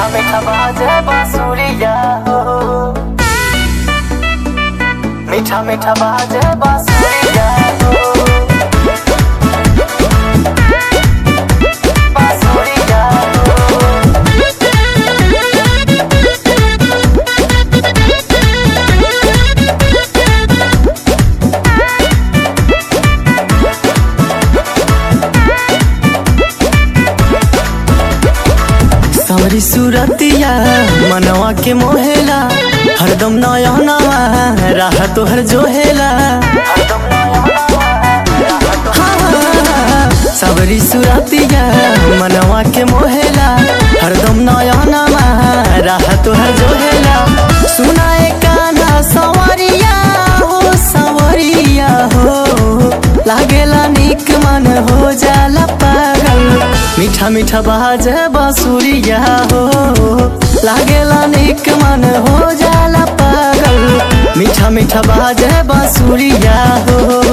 मीठा मीठा बाजे बांसुरिया हो मीठा मीठा बाजे बांसुरिया हो बांसुरिया हो सावरी सूरतिया मनवा के मोहेला हरदम नया नवा राह तोहर जोहेला हाँ, सावरी सूरतिया मनवा के मोहेला हरदम नया नवा राह तोहर जोहेला सुनाए काना सवरिया हो सवरिया हो लागेला निक मन हो जाला पागल मीठा मीठा बाजे बांसुरिया हो लागेला निक मन हो जाला पागल मीठा मीठा बाजे बांसुरिया हो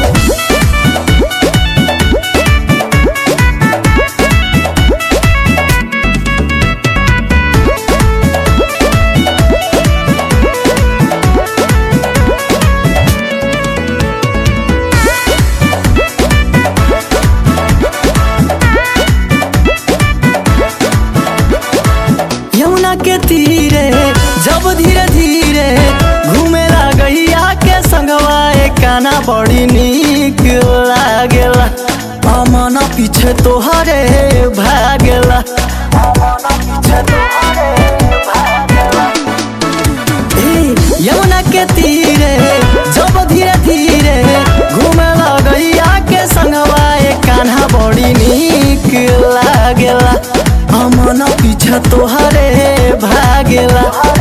यमुना के तीरे जब धीरे धीरे घूमे लागैया के संगवा एक काना बड़ी नीक लागेला अमन पीछे तोहरे भागेला अमन पीछे तोहरे भागेला ए, यमुना के तीरे जब धीरे धीरे घूमे लगैया के संगवा एक कान्हा बड़ी नीक लागेला अमन पीछे तोहरे भागेला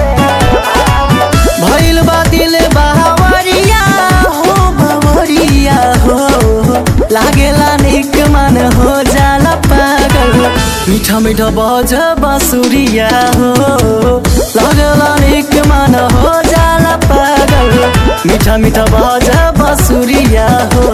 भइल बा दिल बावरिया हो बावरिया हो लागेला निक मन हो जाला पागल मीठा मीठा बज बांसुरिया हो लागेला निक मन हो जाला पागल मीठा मीठा बज बांसुरिया हो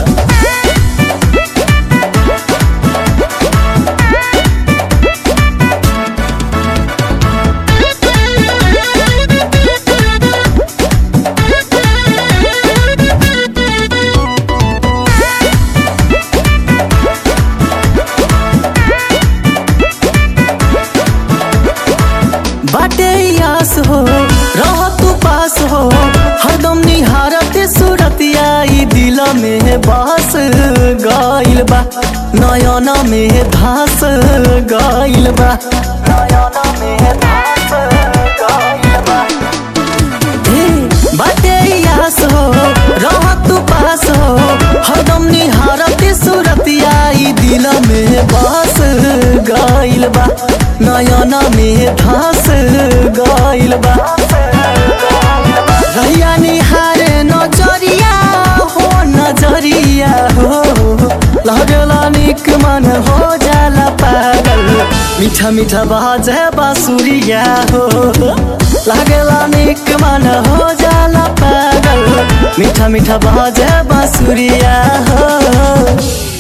बाटे आस हो रह तू पास हो हरदम निहारत सूरतिया ई दिल में बस गइल बा नयन में धास गइल बा नयन में धास गइल बा ए, बाटे आस हो रह तू पास हो हरदम निहारत सूरतिया ई दिल में बस गइल बा नयन में धास गइल बा रहिया निहारे नजरिया हो नजरिया हो लगला निक मन हो जाला पागल मीठा मीठा बाजे बांसुरिया हो लागला निक मन हो जाला पागल मीठा मीठा बाजे बांसुरिया हो